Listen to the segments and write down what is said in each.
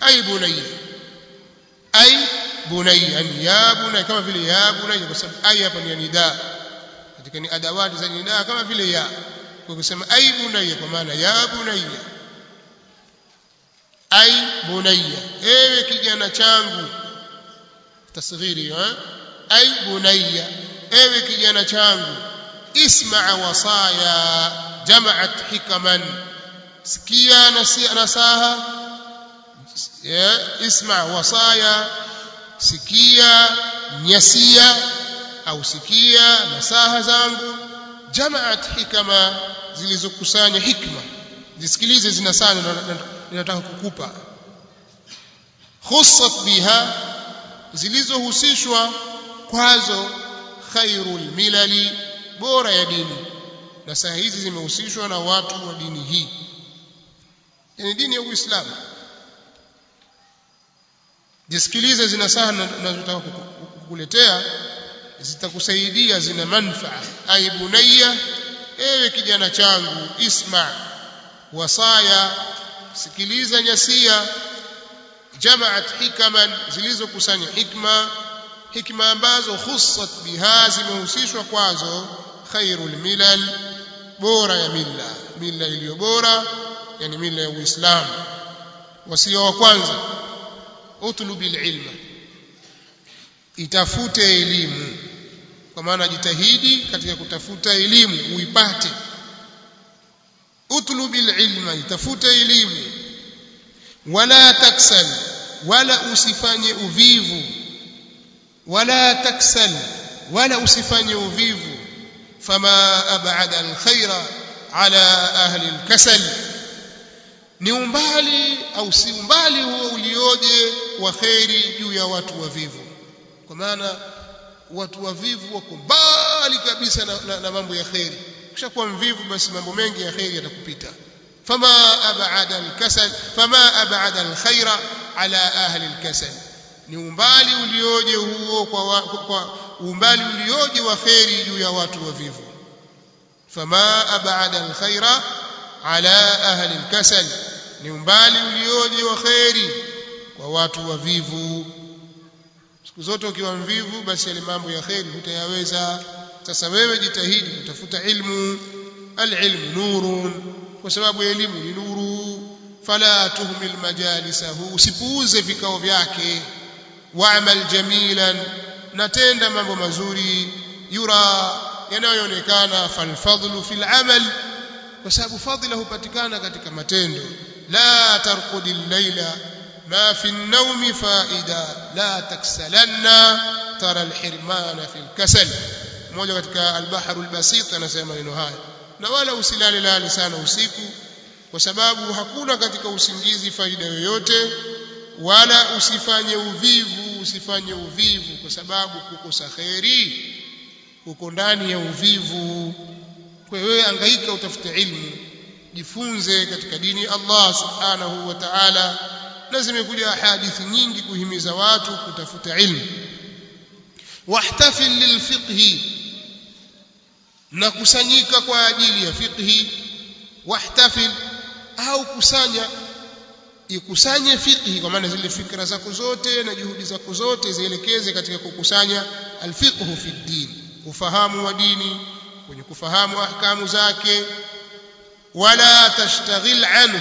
ay bunayya ay bunayya yani ya bunayya kama vile ya bunayya kwa sababu ay hapa ni nida katika ni adawati za nida kama vile ya kwa kusema ay bunayya kwa maana ya bunayya ay bunayya ewe kijana changu tasghiri eh ay bunayya ewe kijana changu isma wasaya jama'at hikaman sikia nasaha ya isma wasaya sikia nyasia au sikia nasaha zangu jama'at hikama zilizokusanya hikma zisikilize zinasana ninataka kukupa khussat biha zilizohusishwa kwazo khairul milali bora ya dini na saa hizi zimehusishwa na watu wa dini hii yani dini ya Uislamu jisikilize zina saha ninazotaka kukuletea zitakusaidia zina manfaa ay bunayya ewe kijana changu isma wasaya sikiliza nyasia jamaat hikaman zilizokusanya hikma hikma ambazo khussat biha zimehusishwa kwazo khairul milal bora ya milla milla iliyo bora yani milla ya Uislamu wasia wa kwanza utlubil ilma itafute elimu kwa maana jitahidi katika kutafuta elimu uipate utlubil ilma itafute elimu wala taksal wala usifanye uvivu wala taksal wala usifanye uvivu fama ab'ada alkhaira ala ahli alkasal ni umbali au si umbali huo ulioje wa khairi juu ya watu wavivu kwa maana watu wavivu wako mbali kabisa na, na, na mambo ya khairi ukishakuwa mvivu basi mambo mengi ya khairi yatakupita fama ab'ada alkasal fama ab'ada alkhaira ala ahli alkasal ni umbali ulioje huo kwa, wa, kwa umbali ulioje wa khairi juu ya watu wavivu fama ab'ada alkhaira ala ahli alkasal ni umbali ulioje wa khairi kwa watu wavivu siku zote ukiwa mvivu basi yale mambo ya khairi hutayaweza sasa wewe jitahidi kutafuta ilmu alilmu nurun kwa sababu elimu ni nuru fala tuhmil majalisahu usipuuze vikao vyake wa'mal jamilan natenda mambo mazuri yura yanayoonekana falfadlu fil amal kwa sababu fadhila hupatikana katika matendo la tarqudi llaila ma fi an-nawmi faida la taksalanna tara al-hirmana fi al-kasal mmoja katika al-bahr al-basit anasema neno haya na wala usilale lale sana usiku kwa sababu hakuna katika usingizi faida yoyote wala usifanye uvivu usifanye uvivu kwa sababu kukosa kheri uko ndani ya uvivu kwa hiyo wewe angaika utafute ilmu jifunze katika dini Allah subhanahu wa ta'ala na zimekuja hadithi nyingi kuhimiza watu kutafuta ilmu wahtafil lilfiqhi na kusanyika kwa ajili ya fiqhi wahtafil au kusanya ikusanye fiqhi kwa maana zile fikra zako zote na juhudi zako zote zielekeze katika kukusanya alfiqhu fi din ufahamu wa dini kwenye kufahamu ahkamu zake wala tashtaghil anhu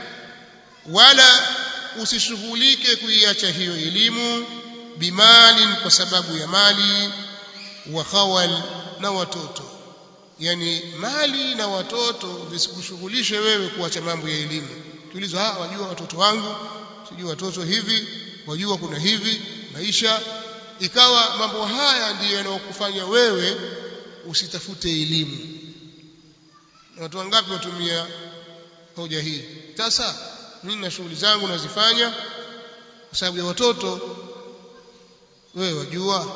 wala usishughulike kuiacha hiyo elimu bimalin kwa sababu ya mali wa khawal na watoto yani mali na watoto visikushughulishe wewe kuacha mambo ya elimu tuulizwa ah wajua watoto wangu sijui watoto hivi wajua kuna hivi maisha ikawa mambo haya ndiyo yanayokufanya wewe usitafute elimu na watu wangapi watumia hoja hii sasa mimi na shughuli zangu nazifanya kwa sababu ya watoto wewe wajua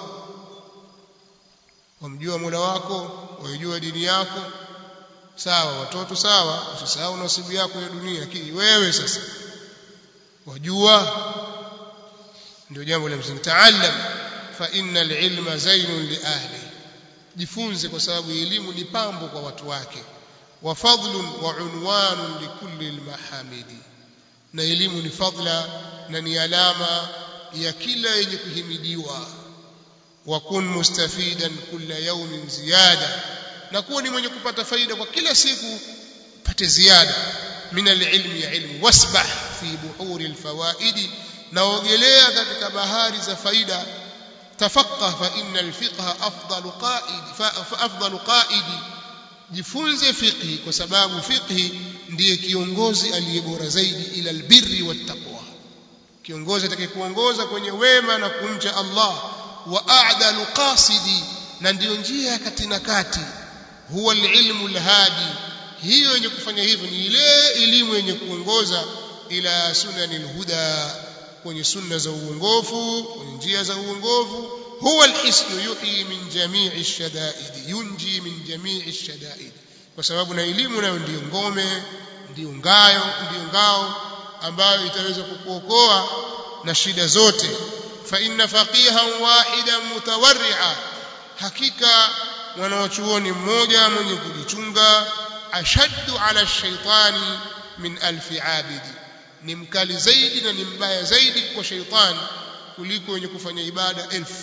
wamjua Mola wako waijua dini yako sawa watoto sawa usisahau nasibu yako ya dunia lakini wewe sasa wajua ndio jambo la msingi taallam fa innal ilma zainun li ahli jifunze kwa sababu elimu ni pambo kwa watu wake wa fadlun wa unwanun likulli almahamidi na elimu ni fadla na ni alama ya kila yenye kuhimidiwa wa kun mustafidan kulla yawmin ziyada na kuwa ni mwenye kupata faida kwa kila siku pate ziada min alilmi ya ilmu wasbah fi buhuri alfawaidi na ogelea katika bahari za faida tafaqah fa inna alfiqha afdalu qaid fa afdalu qaid jifunze fiqhi kwa sababu fiqhi ndiye kiongozi aliye bora zaidi ila albirri wattaqwa kiongozi atakayekuongoza kwenye wema na kumcha Allah wa a'dalu qasidi na ndiyo njia ya kati na kati huwa alilmu alhadi hiyo yenye kufanya hivyo ni ile elimu yenye kuongoza ila sunanil huda kwenye sunna za uongofu kwenye njia za uongofu huwa alhisnu yuhi min jamii shadaidi yunji min jamii shadaidi kwa sababu na elimu nayo ndiyo ngome ndiyo ngayo ndiyo ngao ambayo itaweza kukuokoa na shida zote fa inna faqihan wahidan mutawarri'a hakika mwanachuoni mmoja mwenye kujichunga ashaddu ala shaitani min alfi abidi ni mkali zaidi na ni mbaya zaidi kwa shaitani kuliko wenye kufanya ibada elfu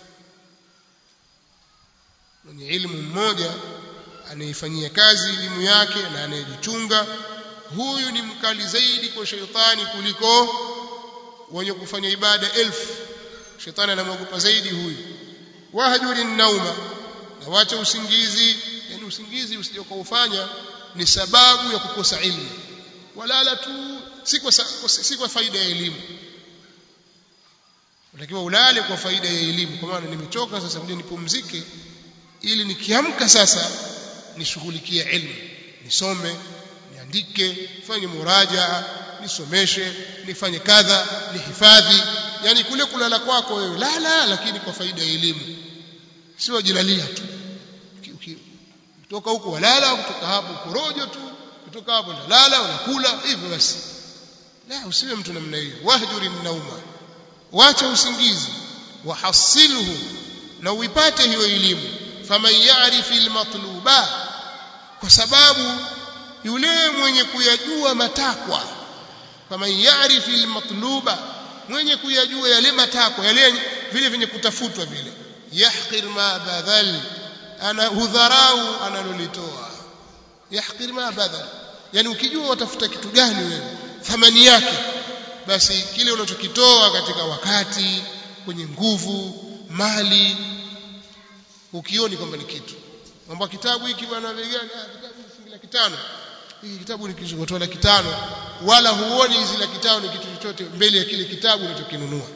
mwenye ilmu mmoja anaifanyia kazi elimu yake na anayejichunga huyu ni mkali zaidi kwa shaitani kuliko wenye kufanya ibada elfu shetani anamwogopa zaidi huyu wahjuri nauma na wacha usingizi yani usingizi usije ukaufanya ni sababu ya kukosa ilmu walala tu si kwa si kwa faida ya elimu unatakiwa ulale kwa faida ya elimu kwa maana nimechoka sasa ngoja nipumzike ili nikiamka sasa nishughulikie ilmu nisome niandike fanye murajaa nisomeshe nifanye kadha nihifadhi yani kule kulala kwako wewe lala lakini kwa faida ya elimu sio jilalia tu kutoka huko walala kutoka hapo korojo tu kutoka hapo unalala unakula hivyo basi la usiwe mtu namna hiyo wahjuri nauma wacha usingizi wahasilhu na uipate hiyo elimu faman ya'rifi almatluba kwa sababu yule mwenye kuyajua matakwa faman ya'rifi almatluba mwenye kuyajua yale matakwa yale vile vyenye kutafutwa vile yahqir ma badal ana hudharau analolitoa yahqir ma badal yani ukijua watafuta kitu gani wewe thamani yake basi kile unachokitoa katika wakati kwenye nguvu mali ukioni kwamba ni kitu kwamba kitabu hiki bwana bei gani ah kitabu hiki laki tano hiki kitabu ni kilichotoa laki tano wala huoni hizi laki tano ni kitu chochote mbele ya kile kitabu unachokinunua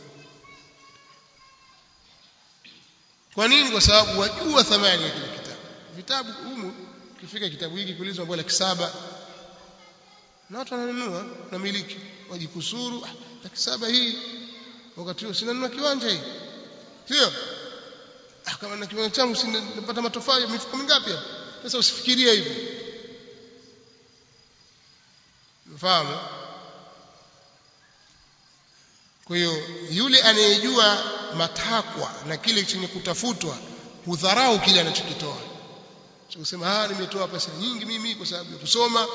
kwa nini kwa sababu wajua thamani ya kile kitabu vitabu humu kifika kitabu hiki kuulizwa mbona laki saba na watu wananunua na miliki wajikusuru ah, laki saba hii wakati huo sinanunua kiwanja hii sio ah, kama na kiwanja changu sinapata matofali mifuko mingapi hapa sasa usifikirie hivyo mfahamu kwa hiyo yule anayejua matakwa na kile chenye kutafutwa hudharau kile anachokitoa sio kusema ah nimetoa pesa nyingi mimi kwa sababu ya kusoma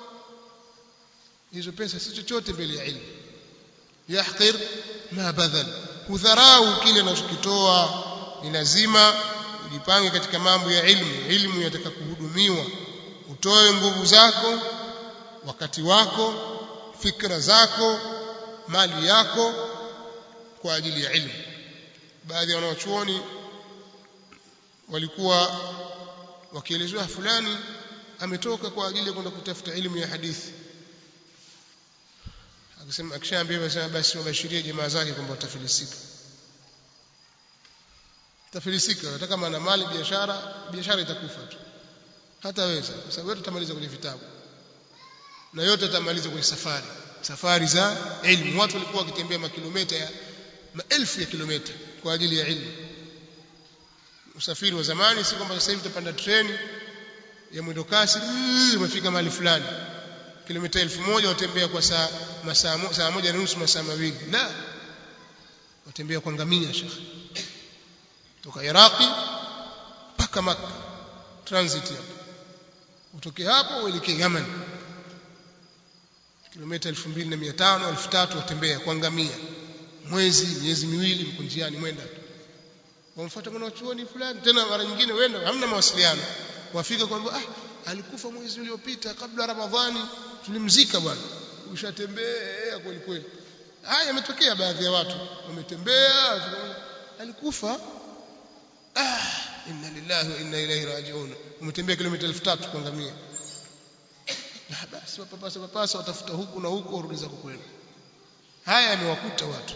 hizo pesa si chochote mbele ya ilmu yahqir ma badal hudharau kile anachokitoa ni lazima ujipange katika mambo ya ilmu ilmu yataka kuhudumiwa utoe nguvu zako wakati wako fikra zako mali yako kwa ajili ya ilmu baadhi ya wanawachuoni walikuwa wakielezewa fulani ametoka kwa ajili ya kwenda kutafuta elimu ya hadithi akisema akishaambia basi basi wabashirie jamaa zake kwamba watafilisika tafilisika hata kama ana mali biashara biashara itakufa tu hataweza kwa sababu yote tutamaliza kwenye vitabu na yote tutamaliza kwenye safari safari za ilmu watu walikuwa wakitembea makilomita ya maelfu ya kilomita kwa ajili ya ilmu usafiri wa zamani si kwamba sasa hivi utapanda treni ya mwendo kasi umefika mahali fulani kilomita elfu moja watembea kwa saa masaa saa moja na nusu masaa mawili la watembea kwa ngamia shekhi toka Iraqi mpaka Makka transit hapo utoke hapo uelekee Yaman kilomita 2500 3000 watembea kwa ngamia mwezi miezi miwili mko njiani mwenda tu wamfuata mwanachuoni fulani tena mara nyingine wenda hamna mawasiliano wafika kwamba ah alikufa mwezi uliopita kabla ramadhani tulimzika bwana ushatembea kweli kweli haya yametokea baadhi ya watu wametembea alikufa ah inna lillahi wa inna ilaihi rajiun umetembea kilomita 3000 kwa ngamia na basi wapapasa papasa watafuta huku na huku warudi zako kwenu haya yamewakuta watu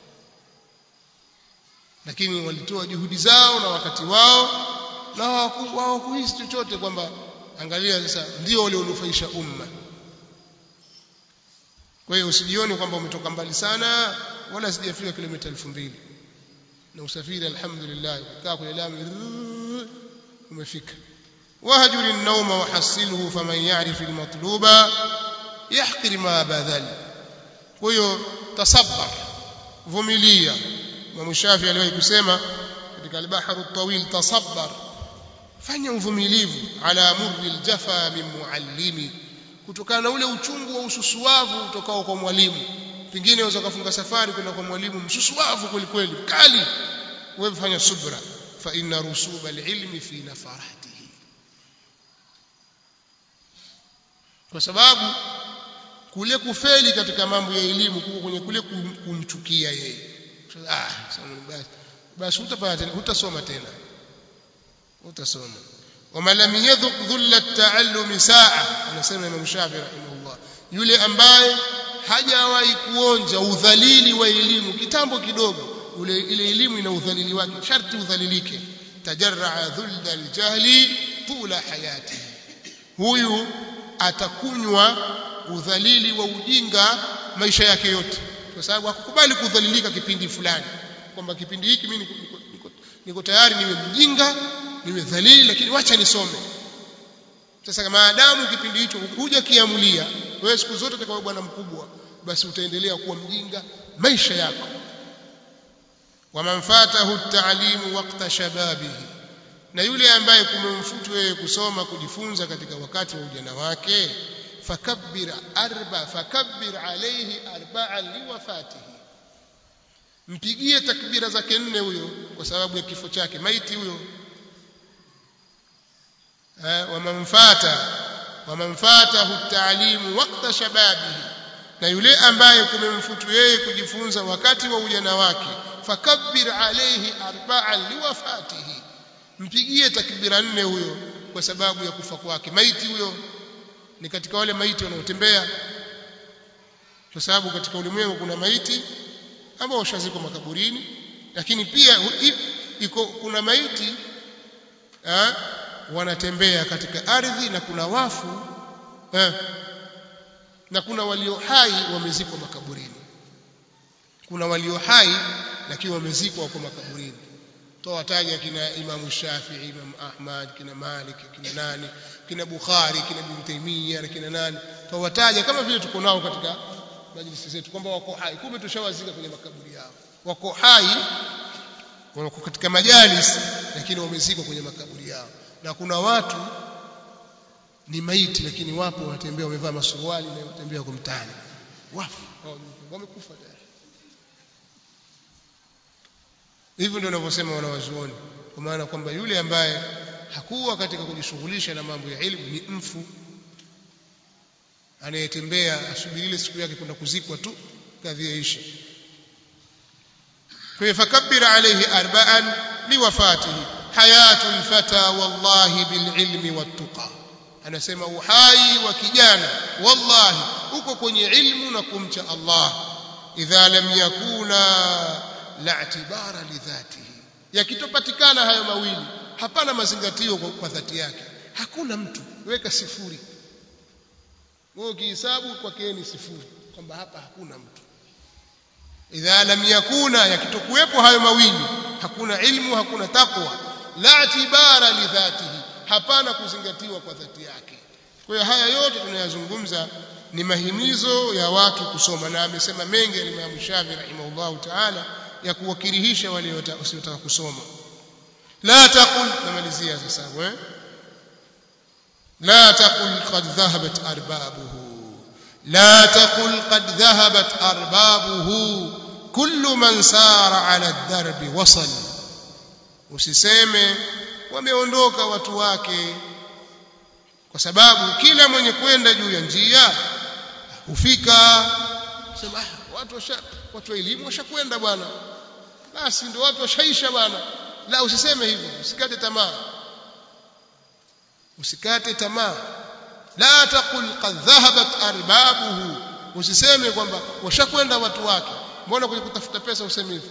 lakini walitoa juhudi zao na wakati wao na hawakuhisi chochote kwamba angalia sasa ndio walionufaisha umma kwa hiyo usijione kwamba umetoka mbali sana wala sijafika kilomita 2000 na usafiri alhamdulillah ukaa kwenye lami umefika wahjur an-nawm wahasilhu faman ya'rif al-matluba yahqir ma badal kwa hiyo tasabbar vumilia Imam Shafi aliwahi kusema katika al-bahr at-tawil tasabbar fanya uvumilivu ala murri al-jafa min muallimi kutokana na ule uchungu wa ususuavu utokao kwa mwalimu pengine unaweza kufunga safari kwenda kwa mwalimu msusuavu kweli kweli kali wewe fanya subra fa inna rusuba al-ilmi fi nafaratihi kwa sababu kule kufeli katika mambo ya elimu kuko kwenye kule kumchukia yeye ah basi basi hutapata tena hutasoma tena hutasoma wama lam yadhuq dhulla at-ta'allum sa'a anasema Imam Shafi rahimahullah yule ambaye hajawahi kuonja udhalili wa elimu kitambo kidogo ule ile elimu ina udhalili wake sharti udhalilike tajarraa dhulla al-jahli tula hayati huyu atakunywa udhalili wa ujinga maisha yake yote kwa sababu hakukubali kudhalilika kipindi fulani kwamba kipindi hiki mimi niko, niko, niko, niko tayari niwe mjinga niwe dhalili lakini wacha nisome sasa maadamu kipindi hicho huja kiamulia wewe siku zote utakuwa bwana mkubwa basi utaendelea kuwa mjinga maisha yako waman fatahu at-ta'limu waqta shababihi na yule ambaye kumemfutu wewe kusoma kujifunza katika wakati wa ujana wake fakabbir arba fakabbir alayhi arba'an liwafatihi mpigie takbira zake nne huyo kwa sababu ya kifo chake maiti huyo wamamfata wamamfatahu at-ta'limu waqta shababihi na yule ambaye kumemfutu yeye kujifunza wakati wa ujana wake fakabbir alayhi arba'an liwafatihi mpigie takbira nne huyo kwa sababu ya kufa kwake maiti huyo ni katika wale maiti wanaotembea kwa sababu katika ulimwengu kuna maiti ambao washazikwa makaburini lakini pia iko kuna maiti ha, wanatembea katika ardhi na kuna wafu ha, na kuna walio hai wamezikwa makaburini kuna walio hai lakini wamezikwa wako makaburini tawataja kina Imam Shafi'i Imam Ahmad kina Malik kina nani kina Bukhari kina Ibn Taymiyyah na kina nani tawataja kama vile tuko nao katika majlisi zetu kwamba wako hai kumbe tushawazika kwenye makaburi yao wako hai wako katika majalis lakini wamezikwa kwenye makaburi yao na kuna watu ni maiti lakini wapo wanatembea wamevaa masuruali na wanatembea kwa mtaani wafu wamekufa tayari hivyo ndio wanavyosema wanawazuoni kwa maana kwamba yule ambaye hakuwa katika kujishughulisha na mambo ya elimu ni mfu anayetembea asubiri ile siku yake kwenda kuzikwa tu kadhi yaishi kwa fakabbir alayhi arba'an liwafatihi hayatul fata wallahi bililmi wattuqa anasema uhai wa kijana wallahi uko kwenye ilmu na kumcha Allah idha lam yakuna la itibara lidhatihi yakitopatikana hayo mawili hapana mazingatio kwa dhati yake hakuna mtu weka sifuri wewe ukihesabu kwake ni sifuri kwamba hapa hakuna mtu idha lam yakuna yakitokuwepo hayo mawili hakuna ilmu hakuna takwa la itibara lidhatihi hapana kuzingatiwa kwa dhati yake kwa hiyo haya yote tunayazungumza ni mahimizo ya watu kusoma na amesema mengi Imam Shafi rahimahullahu ta'ala ya kuwakirihisha wale wasiotaka kusoma la taqul namalizia sasa eh la taqul qad dhahabat arbabuhu la taqul qad dhahabat arbabuhu kullu man sara ala ad-darbi wasal usiseme wameondoka watu wake kwa sababu kila mwenye kwenda juu ya njia hufika sema ah, watu washa, watu wa elimu washakwenda bwana basi ndio watu washaisha bwana la usiseme hivyo usikate tamaa usikate tamaa la taqul qad dhahabat arbabuhu usiseme kwamba washakwenda watu wake mbona kwenye kutafuta pesa useme hivyo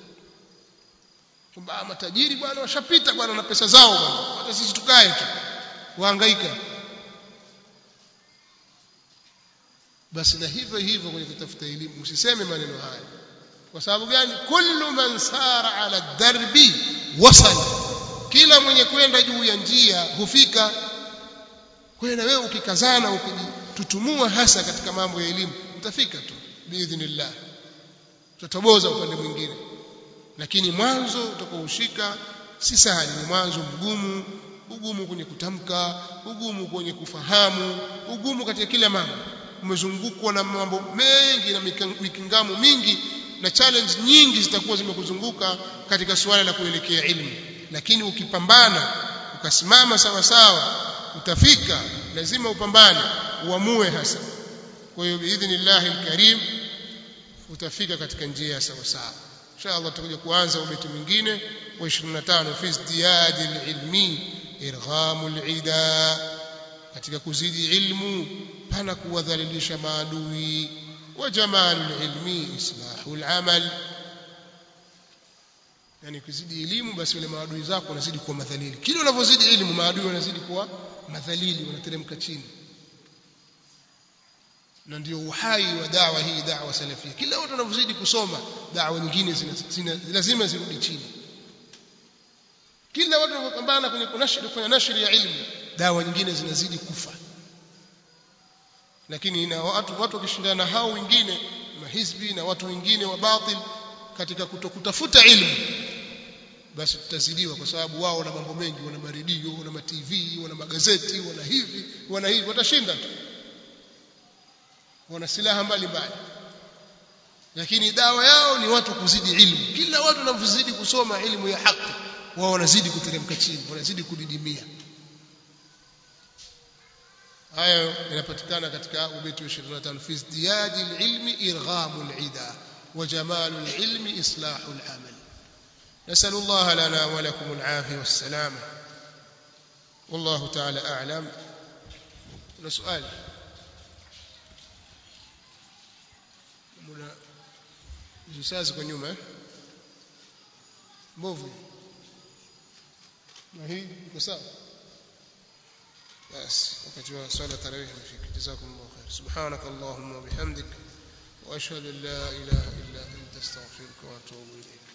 kwamba matajiri bwana washapita bwana na pesa zao bwana hata sisi tukae tu wahangaika basi na hivyo hivyo kwenye kutafuta elimu usiseme maneno haya kwa sababu gani kullu man sara ala darbi wasal kila mwenye kwenda juu ya njia hufika kwa hiyo na wewe ukikazana ukijitutumua hasa katika mambo ya elimu utafika tu biidhnillah tutatoboza upande mwingine lakini mwanzo utakaoshika si sahali ni mwanzo mgumu ugumu kwenye kutamka ugumu kwenye kufahamu ugumu katika kila mambo umezungukwa na mambo mengi na mikingamo mingi na challenge nyingi zitakuwa zimekuzunguka katika suala la kuelekea ilmu lakini ukipambana ukasimama sawa sawa utafika lazima upambane uamue hasa kwa hiyo biidhnillahi alkarim utafika katika njia ya sawa sawa inshallah tutakuja kuanza ubeti mwingine wa 25 fi izdiyad alilmi irghamu alida katika kuzidi ilmu pana kuwadhalilisha maadui wa jamalu alilmi islahu alamal yani kuzidi elimu basi wale maadui zako wanazidi kuwa madhalili kile unavyozidi elimu maadui wanazidi kuwa madhalili wanateremka chini na ndio uhai wa dawa hii dawa salafia kila watu wanavyozidi kusoma dawa nyingine zina, zina, lazima zirudi chini kila watu wanapambana kwenye kunashiri kufanya nashri ya ilmu dawa nyingine zinazidi kufa lakini na watu watu wakishindana hao wengine mahizbi na watu wengine wa batil katika kutokutafuta ilmu basi tutazidiwa kwa sababu wao wana mambo mengi wana maredio wana ma TV wana magazeti wana hivi wana hivi watashinda tu wana silaha mbalimbali lakini dawa yao ni watu kuzidi ilmu kila watu wanavyozidi kusoma ilmu ya haki wao wanazidi kuteremka chini wanazidi kudidimia hayo yanapatikana katika ubeti wa 25 fi izdiyadi alilmi irghamu alida wa jamalu alilmi islahu alamal نسأل الله لنا ولكم العافية والسلامة والله تعالى أعلم سؤال muna jisazi kwa nyuma eh? mbovu na hii iko sawa basi wakati wa swala tarawih umefika jazakumullahu khair subhanak allahumma wa bihamdik wa ashhadu an la ilaha illa anta astaghfiruka wa atubu ilayk